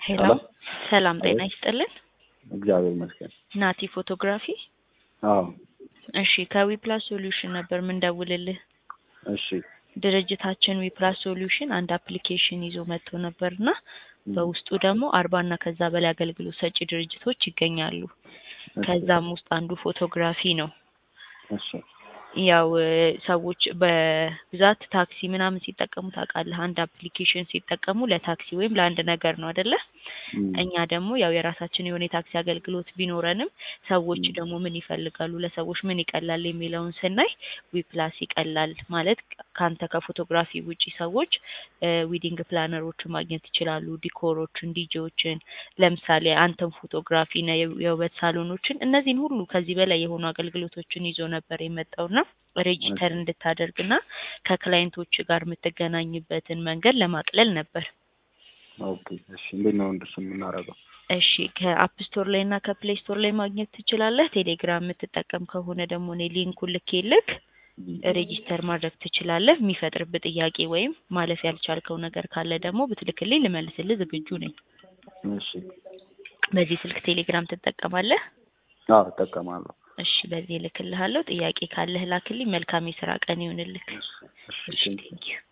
ሄሎ ሄሎ ሰላም ጤና አቤት። ይስጥልን። እግዚአብሔር ይመስገን። ናቲ ፎቶግራፊ። አዎ እሺ ከዊፕላስ ሶሉሽን ነበር ምንደውልልህ። እሺ ድርጅታችን ዊፕላስ ሶሉሽን አንድ አፕሊኬሽን ይዞ መጥቶ ነበርና በውስጡ ደግሞ አርባ እና ከዛ በላይ አገልግሎት ሰጪ ድርጅቶች ይገኛሉ። እሺ፣ ከዛም ውስጥ አንዱ ፎቶግራፊ ነው። እሺ ያው እ ሰዎች በብዛት ታክሲ ምናምን ሲጠቀሙ ታውቃለህ። አንድ አፕሊኬሽን ሲጠቀሙ ለታክሲ ወይም ለአንድ ነገር ነው አይደለ? እም፣ እኛ ደግሞ ያው የራሳችን የሆነ የታክሲ አገልግሎት ቢኖረንም ሰዎች ም። ደግሞ ምን ይፈልጋሉ፣ ለሰዎች ምን ይቀላል የሚለውን ስናይ ዊፕላስ ይቀላል ማለት ከአንተ ከፎቶግራፊ ውጪ ሰዎች ዊዲንግ ፕላነሮችን ማግኘት ይችላሉ፣ ዲኮሮችን፣ ዲጄዎችን ለምሳሌ አንተን ፎቶግራፊ ና የውበት ሳሎኖችን እነዚህን ሁሉ ከዚህ በላይ የሆኑ አገልግሎቶችን ይዞ ነበር የመጣውና ሬጂስተር እንድታደርግና ከክላይንቶች ጋር የምትገናኝበትን መንገድ ለማቅለል ነበር። ኦኬ እሺ። እንዴት ነው እንደሱ የምናደርገው? እሺ ከአፕ ስቶር ላይ እና ከፕሌይ ስቶር ላይ ማግኘት ትችላለህ። ቴሌግራም የምትጠቀም ከሆነ ደግሞ እኔ ሊንኩን ልኬልክ ሬጂስተር ማድረግ ትችላለህ። የሚፈጥርብህ ጥያቄ ወይም ማለፍ ያልቻልከው ነገር ካለ ደግሞ ብትልክልኝ ልመልስልህ ዝግጁ ነኝ። እሺ። በዚህ ስልክ ቴሌግራም ትጠቀማለህ? አዎ እጠቀማለሁ። እሺ በዚህ እልክልሃለሁ። ጥያቄ ካለህ ላክልኝ። መልካም የስራ ቀን ይሁንልክ። እሺ፣ እሺ ቴንክ ዩ። ቴንኪው